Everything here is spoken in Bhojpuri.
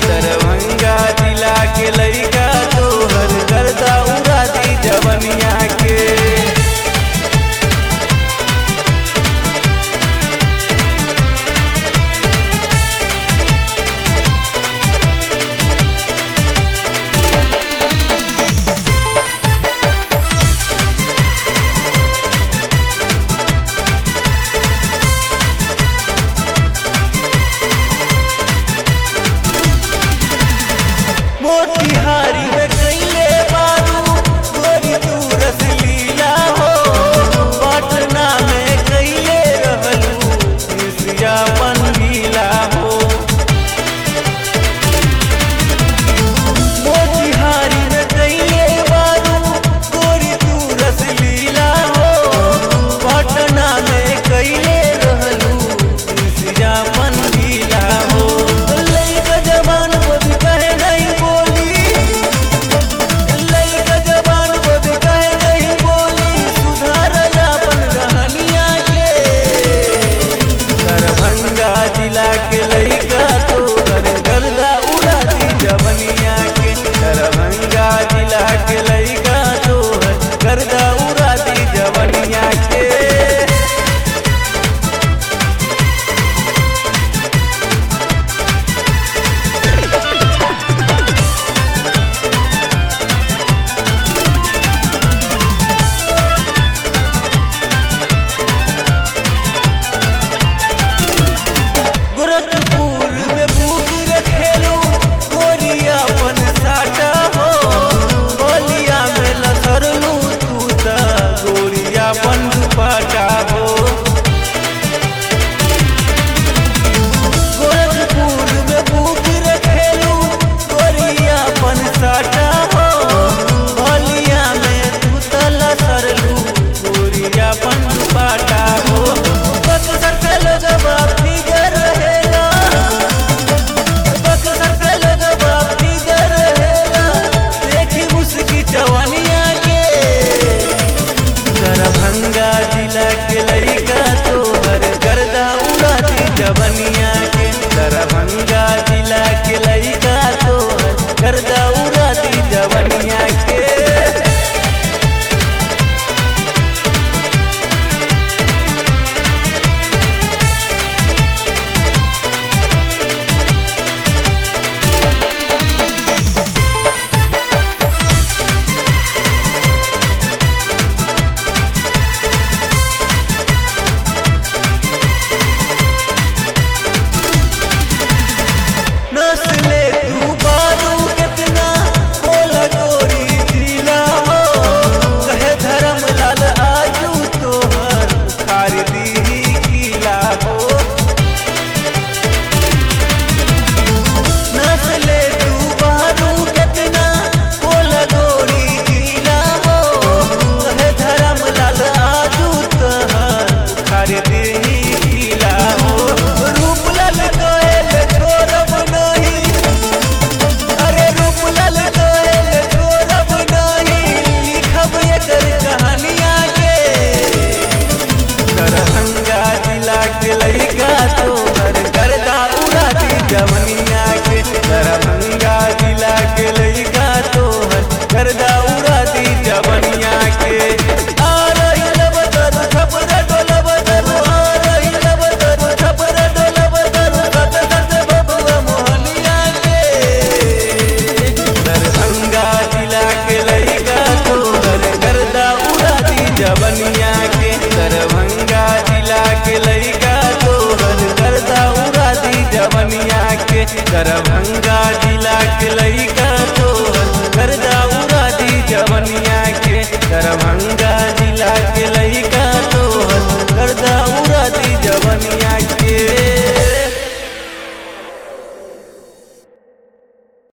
दरभंगा जिला के लइका तोहर गर्दा उड़ा दी जवनिया के मोतिहारी में कैले बारू गोरी तू रसलीला हो पटना में कैले रहलू मिर्जिया पंडीला हो मोतिहारी में कैले बारू गोरी तू रसलीला हो पटना में कैले रहलू मिर्जिया पंडीला हो लइका जवान बबी कहे नहीं बोली लइका जवान बबी कहे नहीं बोली सुधार अपन रहनिया के दरभंगा जिला के लइका तो गर्दा उड़ा दी जवनिया के दरभंगा जिला के लइका तो गर्दा उड़ा दी जवनिया के गोरखपुर में भूख रखेलू गोरिया अपन साटा हो बलिया में लसरलू तू त गोरिया अपन दुपाटा हो गोरखपुर में भूख रखेलू गोरिया अपन साटा हो बलिया में तू त लसरलू गोरिया अपन दुपाटा हो बक्सर के लोगवा फिगर रहेला बक्सर के लोगवा फिगर रहेला देखी मुस्की जवानिया के दरभंगा जिला के लइका तोहर गर्दा उड़ा दी जवनिया के दरभंगा जिला के लइका तोहर गर्दा उड़ा दी जवनिया के नस्ले तू बारू कितना बोल गोरी जिला हो कहे धर्म लाल आजू तोहर खार दी किला हो नस्ले तू बारू कितना बोल गोरी जिला हो कहे धर्म लाल आजू तोहर खार दी किला हो रूपलाल कोयल छोड़ब नहीं अरे रूपलाल कोयल छोड़ब नहीं लिखब एकर कहानिया के दरभंगा जिला के लइका तोहर गर्दा उड़ा दी जवनिया के दरभंगा जिला के लइका तोहर गर्दा उड़ा दी जवनिया के आ रही लब दरु छपर डोलब दरु आ रही लब दरु छपर डोलब दरु सत सत बबुआ मोहनिया के दरभंगा जिला के लइका तोहर गर्दा उड़ा दी जवनिया के दरभंगा जिला के लइका तोहर गर्दा उड़ा दी जवनिया के दरभंगा जिला के लइका तोहर गर्दा उड़ा दी जवनिया के दरभंगा जिला के